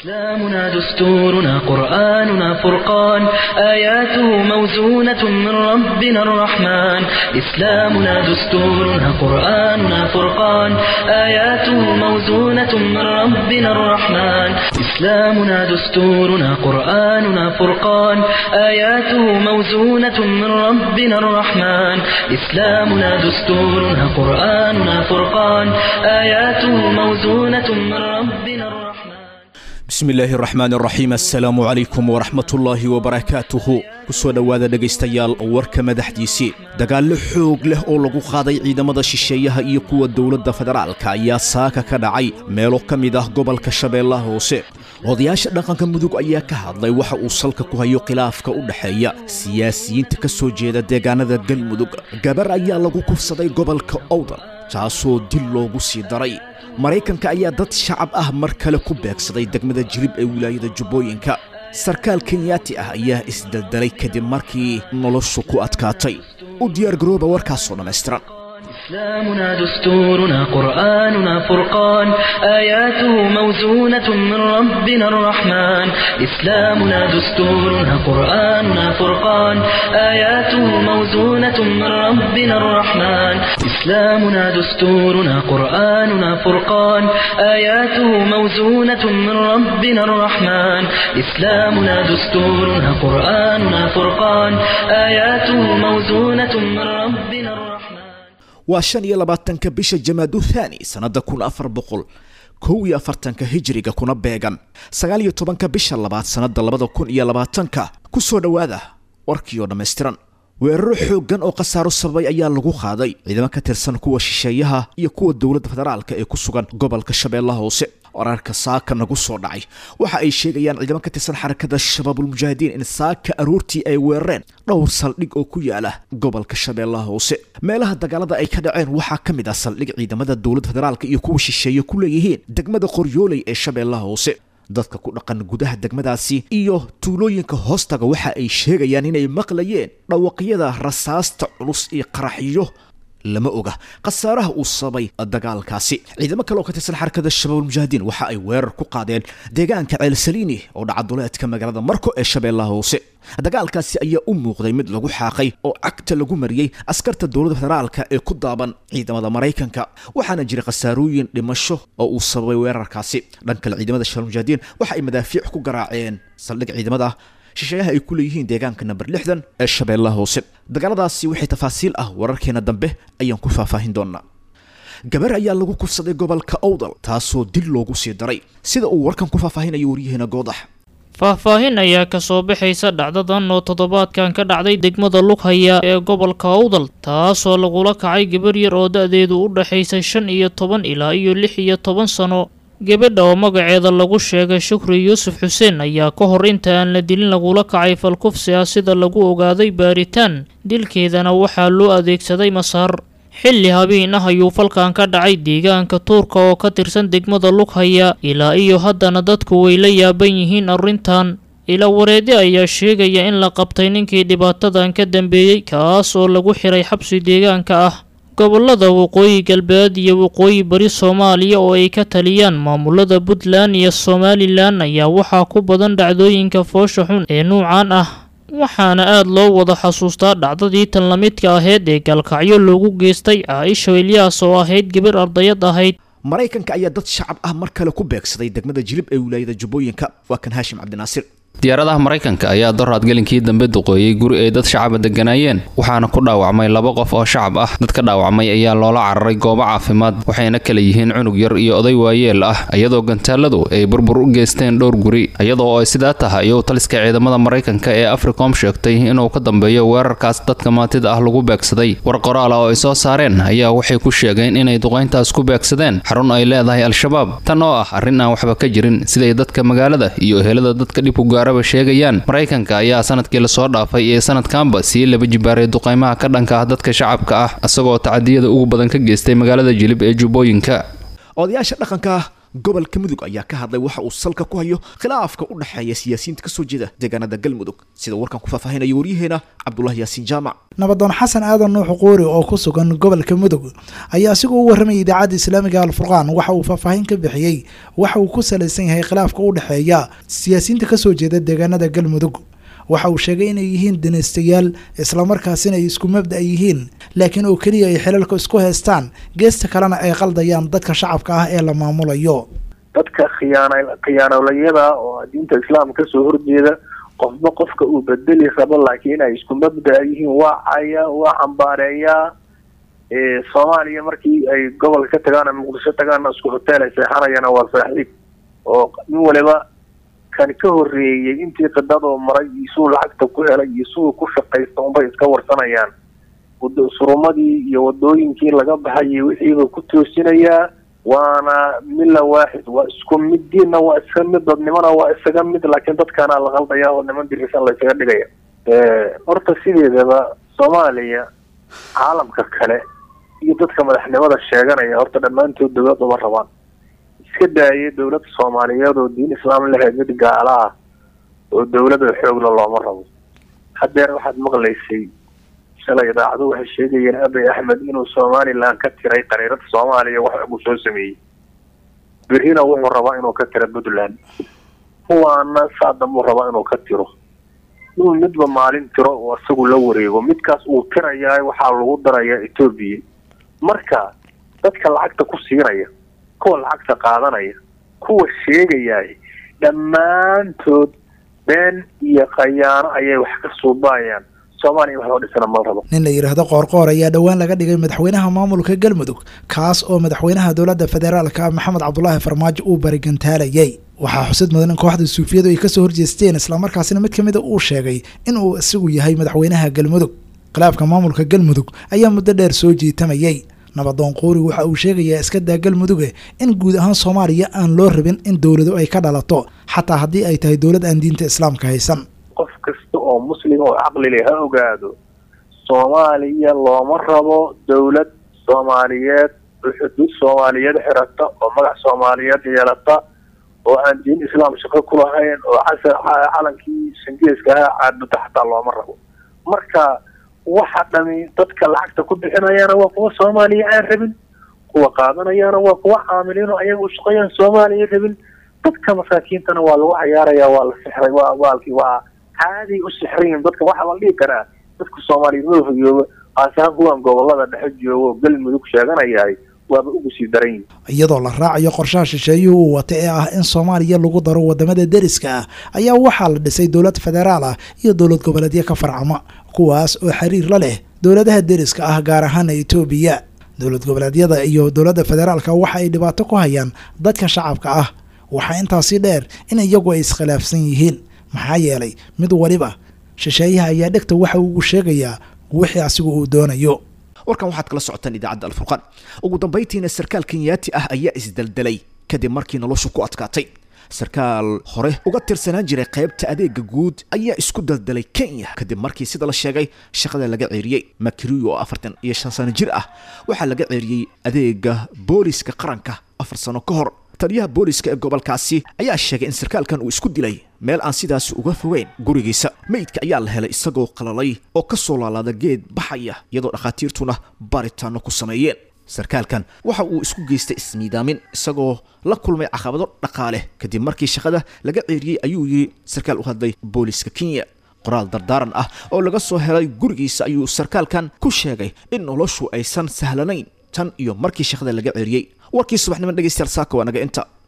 إسلامنا دستورنا قرآننا فرقان آياته موزونة من ربنا الرحمن إسلامنا دستورنا قرآننا فرقان آياته موزونة من ربنا الرحمن إسلامنا دستورنا قرآننا فرقان آياته موزونة من ربنا الرحمن إسلامنا دستورنا قرآننا فرقان آياته موزونة من ربنا الرحمن bismi illaahi araxmaan araxiim assalaamu calaykum waraxmatullaahi wabarakaatuhu ku soo dhowaada dhegaystayaal warka madaxdiisii dagaallo xoog leh oo lagu qaaday ciidamada shisheeyaha iyo kuwa dowladda federaalka ayaa saaka ka dhacay meelo ka mid ah gobolka shabeellaha hoose odayaasha dhaqanka mudug ayaa ka hadlay waxa uu salka ku hayo khilaafka u dhexeeya siyaasiyiinta ka soo jeeda deegaanada galmudug gabar ayaa lagu kufsaday gobolka owdal taasoo dil loogu sii daray maraykanka ayaa dad shacab ah mar kale ku beegsaday degmada jilib ee wilaayada jubbooyinka sarkaal kenyaati ah ayaa isdeldelay kadib markii noloshu ku adkaatay u diyaargarooba warkaasoo dhammaystiran إسلامنا دستورنا قرآننا فرقان آياته موزونة من ربنا الرحمن إسلامنا دستورنا قرآننا فرقان آياته موزونة من ربنا الرحمن إسلامنا دستورنا قرآننا فرقان آياته موزونة من ربنا الرحمن إسلامنا دستورنا قرآننا فرقان آياته موزونة من ربنا الرحمن waa shan iyo labaatanka bisha jamaadu thaani sannadda kun afar boqol kow iyo afartanka hijiriga kuna beegan sagaal iyo tobanka bisha labaad sannadda labada kun iyo labaatanka ku soo dhowaada warkii oo dhammaystiran weeraro xooggan oo khasaaro sababay ayaa lagu qaaday ciidamo ka tirsan kuwa shisheeyaha iyo kuwa dowladda federaalka ee ku sugan gobolka shabeellaha hoose wararka saaka nagu soo dhacay waxa ay sheegayaan ciidamo ka tirsan xarakada shabaabulmujaahidiin in saaka aroortii ay weerareen dhowr saldhig oo ku yaala gobolka shabeellaha hoose meelaha dagaalada ay ka dhaceen waxaa ka mid ah saldhig ciidamada dowladda federaalka iyo kuwa shisheeye ku leeyihiin degmada qoryooley ee shabeellaha hoose dadka ku dhaqan gudaha degmadaasi iyo tuulooyinka hoostaga waxa ay sheegayaan inay maqlayeen dhawaqyada rasaasta culus iyo qaraxyo lama oga khasaaraha uu sababay dagaalkaasi ciidamo kale oo ka tirsan xarakada shabaabulmujaahidiin waxa ay weerar ku qaadeen deegaanka ceelsaliini oo dhacaduleedka magaalada marko ee shabeellaha hoose dagaalkaasi ayaa u muuqday mid lagu xaaqay oo cagta lagu mariyey askarta dowladda federaalka ee ku daaban ciidamada maraykanka waxaana jira khasaarooyin dhimasho oo uu sababay weerarkaasi dhan kale ciidamada shabaabulmujaahidiin waxa ay madaafiic ku garaaceen saldhig ciidamada shisheeyaha ay ku leeyihiin deegaanka namber lixdan ee shabeellaha hoose dagaaladaasi waxay tafaasiil ah wararkeena dambe ayaan ku faahfaahin doonaa gabar ayaa lagu kufsaday gobolka owdal taasoo dil loogu sii daray sida uu warkan ku faahfaahinayo waryaheena goodax faahfaahin ayaa kasoo baxaysa dhacdadan oo toddobaadkan ka dhacday degmada lughaya ee gobolka owdal taasoo lagula kacay gabar yar oo da-deedu u dhexaysay shan iyo toban ilaa iyo lix iyo toban sano gabadha oo magaceeda lagu sheegay shukri yuusuf xuseen ayaa ka hor inta aan la dilin lagula kacay falkufsi ah sida lagu ogaaday baaritaan dilkeedana waxaa loo adeegsaday masaar xilli habeen ah ayuu falkan ka dhacay deegaanka tuurka oo ka tirsan degmada lughaya ilaa iyo haddana dadku way la yaaban yihiin arrintan ila wareede ayaa sheegaya in la qabtay ninkii dhibaatadan ka dambeeyey kaas oo lagu xiray xabsi deegaanka ah gobolada waqooyi galbeed iyo waqooyi bari soomaaliya oo ay ka taliyaan maamulada puntland iyo somalilan ayaa waxaa ku badan dhacdooyinka foosha xun ee nuucan ah waxaana aada loo wada xasuustaa dhacdadii tan lamidka ahayd ee gaalkacyo loogu geystay caaisha ilyaas oo ahayd gabar ardayad ahayd maraykanka ayaa dad shacab ah mar kale ku beegsaday degmada jilib ee wilaayada jubbooyinka waa kan haashim cabdinaasir diyaaradaha maraykanka ayaa doraad gelinkii dambe duqeeyey guri ay dad shacaba deganaayeen waxaana ku dhaawacmay laba qof oo shacab ah dadka dhaawacmay ayaa loola cararay goobo caafimaad waxayna kala yihiin cunug yar iyo oday waayeel ah iyadoo gantaaladu ay burbur u geysteen dhowr guri iyadoo ay sidaa tahay iyou taliska ciidamada maraykanka ee africom sheegtay inuu ka dambeeyo weerarkaas dadka maantida ah lagu beegsaday war qoraala oo ay soo saareen ayaa waxay ku sheegeen inay duqayntaas ku beegsadeen xarun ay leedahay al-shabaab tan oo ah arrin aan waxba ka jirin siday dadka magaalada iyo ehelada dadka dhibku gaara sheegayaan maraykanka ayaa sanadkii lasoo dhaafay ee sanadkanba sii laba jibaaray duqaymaha ka dhanka ah dadka shacabka ah isagoo tacadiyada ugu badan ka geystay magaalada jilib ee jubbooyinka odayaasha dhaqanka gobolka mudug ayaa ka hadlay waxa uu salka ku hayo khilaafka u dhexeeya siyaasiyiinta kasoo jeeda deegaanada galmudug sida warkan ku faahfaahinaya waryaheena cabdulahi yaasiin jaamac nabadoon xasan aadan nuux quuri oo ku sugan gobolka mudug ayaa asigoo u warramayay idaacadda islaamiga alfurqaan waxa uu faahfaahin ka bixiyey waxa uu ku salaysan yahay khilaafka u dhexeeya siyaasiyiinta kasoo jeeda deegaanada galmudug waxa uu sheegay inay yihiin danaystayaal islamarkaasina ay isku mabda yihiin laakiin oo keliya ay xilalka isku haystaan geesta kalena ay qaldayaan dadka shacabka ah ee la maamulayo dadka khiyaana khiyaanolayada oo diinta islaamka kasoo horjeeda qofba qofka uu bedeli rabo laakiin ay isku mabda yihiin waa caya waa cambaareeyaa soomaaliya markii ay gobolka ka tagaan muqdisho tagaana isku hoteel ay seexanayana waa saaxiib oo nin waliba kan ka horreeyey intii qidadoo maray iyo suu lacagta ku helay iyo suu ku shaqaysta unbay iska warsanayaan surumadii iyo wadooyinkii laga baxayay wixiiba ku toosinayaa waana mila waaxid waa isku mid diinna waa iska mid dadnimona waa isaga mid laakiin dadkaana la qaldaya oo niman dirisan la isaga dhigaya horta sideedaba soomaaliya caalamka kale iyo dadka madaxnimada sheeganaya horta dhammaantood dawlad uma rabaan iska daayay dawladda soomaaliyeed oo diin islaam lahayd mid gaala ah oo dawlada xoogla looma rabo hadeer waxaad maqlaysay shalay idaacadu waxay sheegayeen abiy axmed inuu somalilan ka tiray qariirada soomaaliya wax uu soo sameeyey berrina wuxuu rabaa inuu ka tiro puntland kuwaana saadambuu rabaa inuu ka tiro inuu midba maalin tiro oo isagu la wareego midkaas uu tirayaa waxaa lagu darayaa etoobiya marka dadka lacagta ku siinaya kuwa lacagta qaadanaya kuwa sheegayaay dhammaantood been iyo khayaano ayay wax ka suubaayaan soomaaliya wax loo dhisana mal rabo nin la yidhaahdo qoorqoor ayaa dhowaan laga dhigay madaxweynaha maamulka galmudug kaas oo madaxweynaha dowladda federaalka maxamed cabdulaahi farmaajo uu barigantaalayay waxaa xusid mudan in kooxda suufiyadu ay kasoo horjeesteen islamarkaasina mid kamida uu sheegay in uu isagu yahay madaxweynaha galmudug khilaafka maamulka galmudug ayaa muddo dheer soo jiitamayay nabadoon quuri waxa uu sheegayaa iska daa galmuduge in guud ahaan soomaaliya aan loo rabin in dowlado ay ka dhalato xataa haddii ay tahay dowlad aan diinta islaamka haysan qof kasta oo muslim oo caqli leh ha ogaado soomaaliya looma rabo dawlad soomaaliyeed oo xuduud soomaaliyeed xirata oo magac soomaaliyeed yeelata oo aan diin islaam shaqo ku lahayn oo casar calankii shangeeska ahaa caabuda xataa looma rabo marka waxa dhami dadka lacagta ku bixinayaana waa kuwa soomaaliya aan rabin kuwa qaadanayaana waa kuwa caamiliin oo ayaga u shaqeeyaan soomaaliya rabin dadka masaakiintana waa lagu cayaaraya waa la sixray waa waalkii waa caadi u sixrayin dadka waxaa la dhihi karaa dadka soomaaliyeed madaxa jooga aasahaan kuwan gobolada dhexe joogo galmudug sheeganayahay waaba ugu sii daran yihin iyadoo la raacayo qorshaha shisheeyuhu uu wata ee ah in soomaaliya lagu daro wadamada deriska ah ayaa waxaa la dhisay dowlad federaal ah iyo dowlad goboleedyo ka farcama kuwaas oo xiriir la leh dowladaha deriska ah gaar ahaana etoobiya dowlad goboleedyada iyo dowladda federaalka waxa ay dhibaato ku hayaan dadka shacabka ah waxaa intaasi dheer in iyagu ay iskhilaafsan yihiin maxaa yeelay mid waliba shisheeyaha ayaa dhegta waxa uu sheegayaa wixii asigu uu doonayo warkan waxaad kala socotaan idaacadda alfurqaan ugu dambayntiina sarkaal kenyaati ah ayaa isdeldelay kadib markii noloshu ku adkaatay sarkaal hore uga tirsanaan jiray qaybta adeega guud ayaa isku daldelay kenya kadib markii sida la sheegay shaqada laga ceeriyey makriyo oo afartan iyo shan sano jir ah waxaa laga ceeriyey adeega booliska qaranka afar sano ka hor taliyaha booliska ee gobolkaasi ayaa sheegay in sarkaalkan uu isku dilay meel aan sidaas uga fogeyn gurigiisa meydka ayaa la helay isagoo qalalay oo ka soo laalaada geed baxaya iyadoo dhakhaatiirtuna baaritaano ku sameeyeen sarkaalkan waxa uu isku geystay ismiidaamin isagoo la kulmay caqabado dhaqaale kadib markii shaqada laga ceeriyey ayuu yidhi sarkaal u hadlay booliska kenya qoraal dardaaran ah oo laga soo helay gurigiisa ayuu sarkaalkan ku sheegay in noloshu aysan sahlanayn tan iyo markii shaqada laga ceeriyey warkii subaxnimo dhegeystayaal saaka waa naga inta